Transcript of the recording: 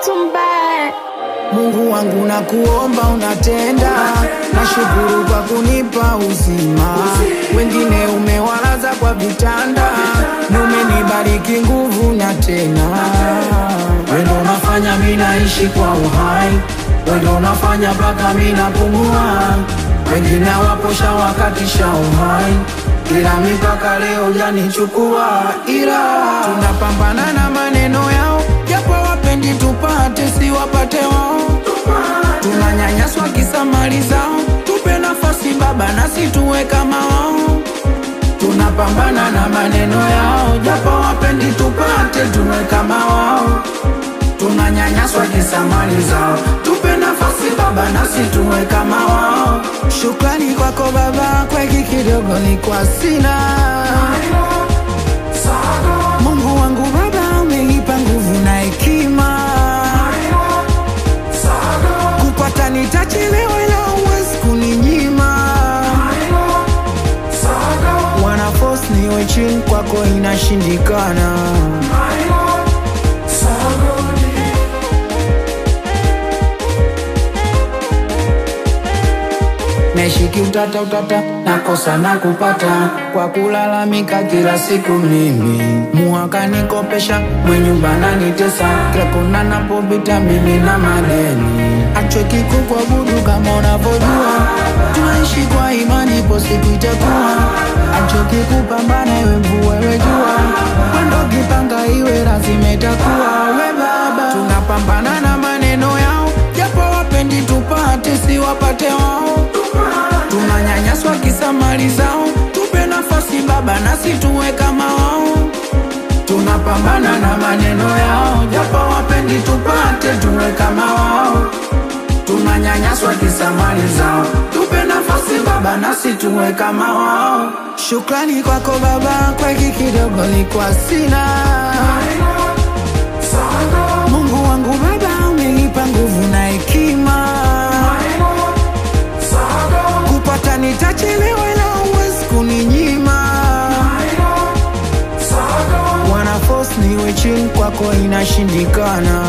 mtumba Mungu wangu na kuomba unatenda, nashukuru kwa kunipa uzima. Wengine umewalaza kwa vitanda, na umenibariki nguvu na tena. Wewe ndo unafanya mimi naishi kwa uhai, wewe ndo unafanya mpaka mimi napumua. Wengine waposha wakatisha uhai, ila mipaka leo janichukua, ila tunapambana na maneno yao, japo wapendi tupate, si wapate wao tunanyanyaswa kisa mali zao, tupe nafasi Baba nasi tuwe kama wao. Tunapambana na maneno yao, japo wapendi tupate, tuwe kama wao. Tunanyanyaswa kisa mali zao, tupe nafasi Baba nasi tuwe kama wao. Shukrani kwako Baba, kwa hiki kidogo ni kwa sina Mungu wangu Baba, umenipa nguvu na hekima kupata nitachelewa, ila huwezi kuninyima. Wana force niwe chini kwako, inashindikana. Naishi utata utata, nakosa na kupata kwa kulalamika kila siku. Mimi muhaka nikopesha, mwenyumba nanitesa, kila kona napopita mimi na madeni. Achweki kukuabudu kama unavyojua, tunaishi kwa imani, ipo siku itakuwa. Achoki kupambana, iwe mvua iwe jua, wendo kipanga iwe lazima itakuwa. We Baba, tunapambana na maneno yao, japo wapendi tupate, si wapate wao tunanyanyaswa kisa mali zao, tupe nafasi Baba nasi tuwe kama wao. Tunapambana na maneno yao, japo wapendi tupate, tuwe kama wao. Tunanyanyaswa kisa mali zao, tupe nafasi Baba nasi tuwe kama wao. Shukrani kwako Baba, kwa hiki kidogo ni kwa sina Mungu wangu Baba, umenipa nguvu na hekima kupata nitachelewa, ila huwezi kuninyima. Wana force niwe chini kwako, inashindikana.